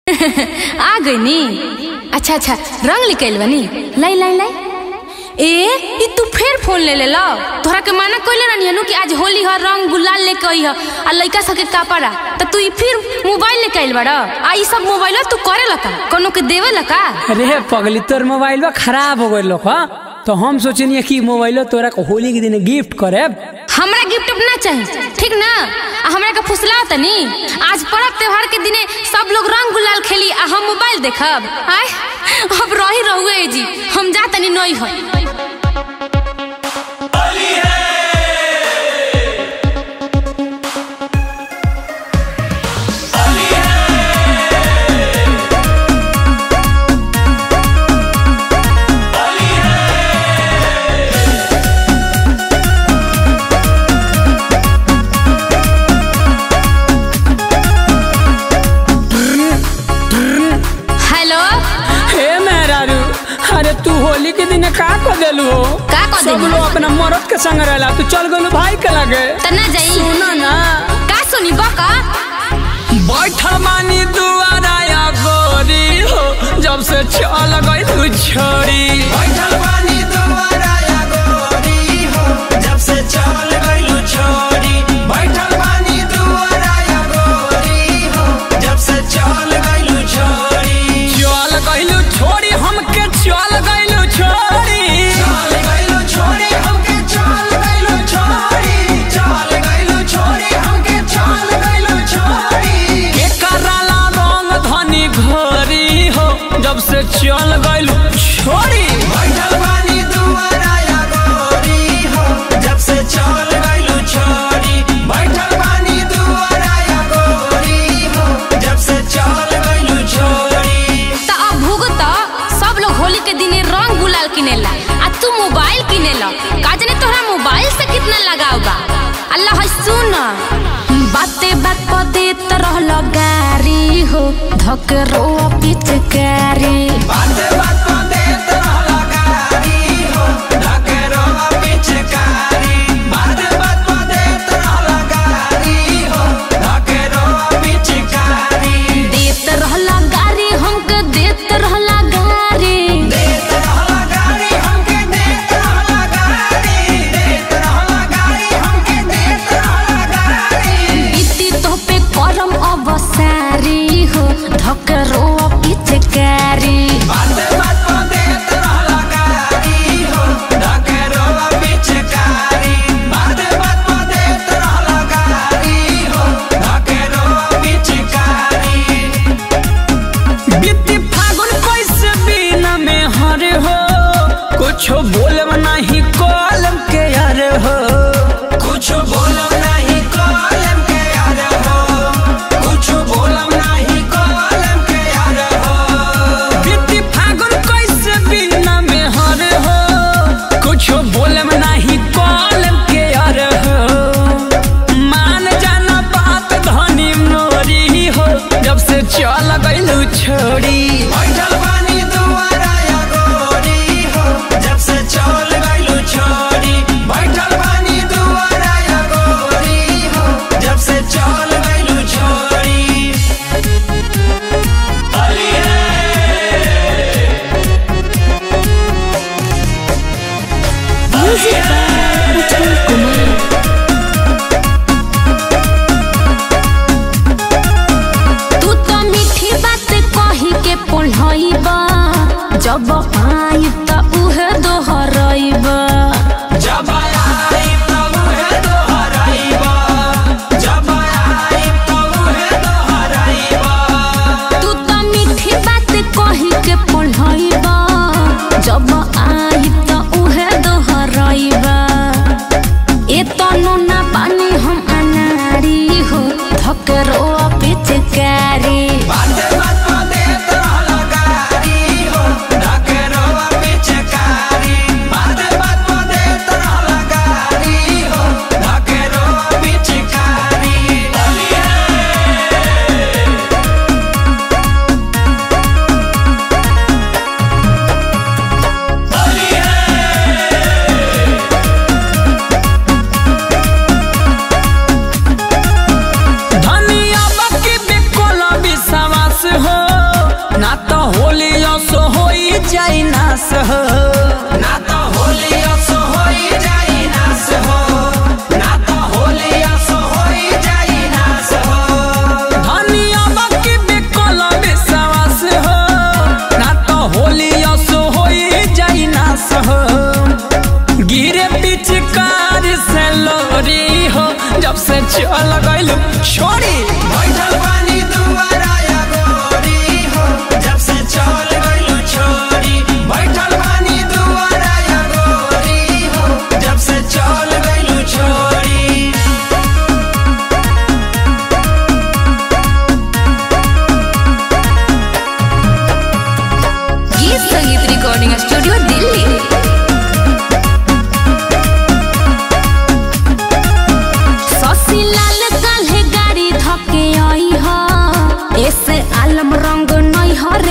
आ गई नी अच्छा अच्छा रंग निकल बनी लाई लाई लाई ए ई तू फिर फोन ले ले लो तोहरा के माना कोइले रहनी नु कि आज होली ह रंग गुलाल लेके आई ह आ लइका सके कापड़ा त तू ई फिर मोबाइल लेके आइल बड़ आ ई सब मोबाइल तू करे लका कोनो के देवे लका अरे पगली तोर मोबाइल बा खराब हो गइल हा तो हम सोचनी कि मोबाइल तोरा को होली के दिन गिफ्ट करे हमरा गिफ्ट ना चाहिए ठीक ना आ हमरा के फुसला तनी आज पर्व त्योहार के दिने सब लोग रंग गुलाल खेली आ हम मोबाइल देखब आय अब रही रहुए जी हम जा तनी नई है हेलो हे मेहरारू अरे तू होली के दिन का कर देलू हो का कर सब देली? लोग अपना मरद के संग रहला तू चल गलू भाई के लगे त ना जाई सुना ना का सुनी बका बैठल मानी दुआरा या गोरी हो जब से चल गई तू छोड़ी बैठल बानी दुआरा या गोरी हो जब से चल गइलू छोड़ी बैठल बानी दुआरा या गोरी हो जब से चल गइलू छोड़ी चल गइलू छोड़ी हमके चल गइलू छोड़ी चल गइलू छोड़ी हमके चल गइलू छोड़ी चल गइलू छोड़ी हमके चल गइलू छोड़ी के कराला रंग धनी घोरी हो जब से चल गइलू छोड़ी बैठल बानी दुआरा या गोरी हो जब से चल गइलू छोड़ी बैठल बानी दुआरा या गोरी हो जब से चल गइलू छोड़ी त अब भुगत सब लोग होली के दिने रंग गुलाल किनेला आ तू मोबाइल किनेला का जाने तोहरा मोबाइल से कितना लगाव बा अल्लाह है सुन बाते बात पर देत रहल गारी हो धकरो पिचकारी बात बात पर देत रहला गारी हो ढकेरो पिचकारी बात बात पर देत रहला गारी हो ढकेरो पिचकारी देत रहल गारी हमके देत रहल गारी देत रहला गारी हमके देत रहला गारी देत रहला गारी हमके देत रहला गारी इति तो पे करम अबसारी हो धकरो पिचकारी बात बात पर देत रहला गारी हो ढकेरो पिचकारी बात बात पर देत रहला गारी हो ढकेरो पिचकारी बीती फागुन कैसे बिना में हरे हो कुछ बोलब नहीं कॉलम के यार हो कुछ बोलम नहीं कलम के यार हो कुछ बोलम नहीं कलम के यार हो बीती फागुन कैसे बिना में हरे हो कुछ बोलब नहीं कॉलम के यार हो मान जाना बात धनी मोरी हो जब से चल गइलू छोड़ी बैठल बानी दुआरा या गोरी हो जब से चल गइलू छोड़ी बैठल बानी दुआरा या गोरी हो जब से चल गइलू छोड़ी तू तो मीठी बात कही के पढ़ाइबा जब आई त उहे दोहराइबा जब आई तब है दोहराइबा जब आई तब है दोहराइबा तू तो मीठी बात कही के पढ़ाइबा जब आई त उहे दोहराइबा ए तनु ना पानी हम अनारी हो धकरो पिचकारी बात बात पर देत रहला गारी हो ढकेरो पिचकारी बात बात हो ना तो होली असो होई जाई नास हो ना तो होली असो होई जाई नास हो धनिया बाकी बेकल विश्वास हो ना तो होली असो होई जाई नास हो गिरे पिचकार से लोरी हो जब से चल गइल छोड़ी बैठल पानी दुआरा या गोरी हो जब से चल गइलू छोरी बैठल पानी दुआरा या गोरी हो जब से चल गइलू छोरी गीत संगीत रिकॉर्डिंग स्टूडियो दिल्ली शशि लाल काल्हे गाड़ी धके आई ह ऐसे आलम रंग नहीं हर